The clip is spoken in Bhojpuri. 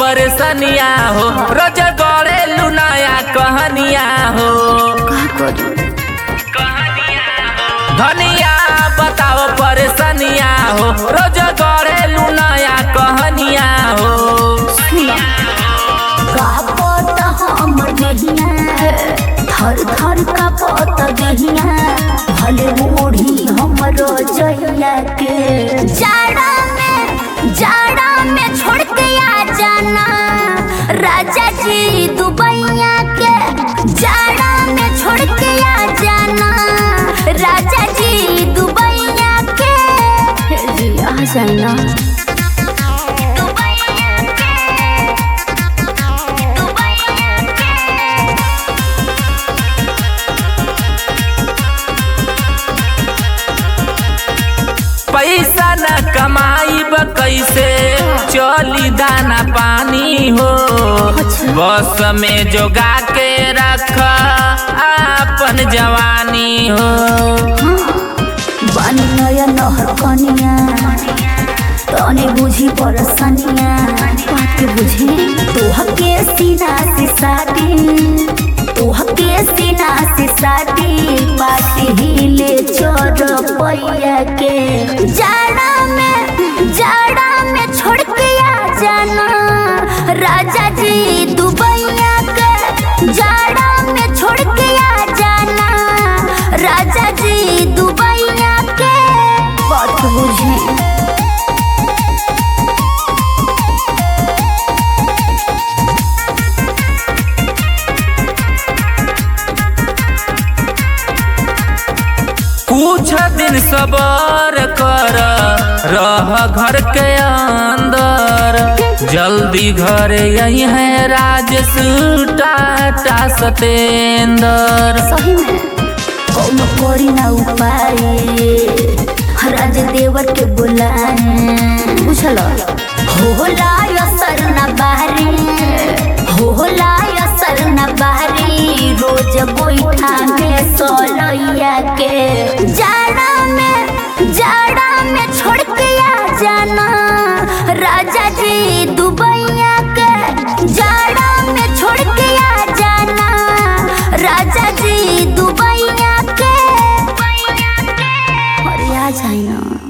परेशानिया हो रोज गड़े लुनाया कहनिया हो का करी धनिया बताओ परेशानिया हो रोज गड़े लुनाया कहनिया हो सुना का पता हमर जहिया थर थर का पता जहिया भले ओढ़ी हमरो जहिया के जाड़ा में जाड़ा में छोड़ के आ जाना राजा जी दुबैया के जाड़ा में छोड़ के आ जाना राजा जी दुबैया के हे जी आ जाना पैसा न कमाईब कैसे चली दाना पानी हो बस में जोगा के रख अपन जवानी हो बानी नया नहर कनिया तने बुझी परसनिया बात के बुझी तोह के सीना से साटी तोह के सीना से साटी पाटी हिले चोर पैया के जाड़ा में जाड़ा में छोड़ के आ जाना राजा जी दुबैया के जाड़ा में छोड़ के आ जाना राजा जी दुबैया के बात बुझे कुछ दिन सबर कर रह घर के अंदर जल्दी घर यही है राजेश टाटा सतेंद्र सही में कौन करी ना उपाय राज देवर के बुलाए बुझल होला असर न बारी होला असर न बारी रोज गोईठा में सोलैया के जाड़ा में जाड़ा में छोड़ के आ जाना राजा जी दुबैया के जाड़ा में छोड़ के आ जाना राजा जी दुबैया के अरे आ जाए ना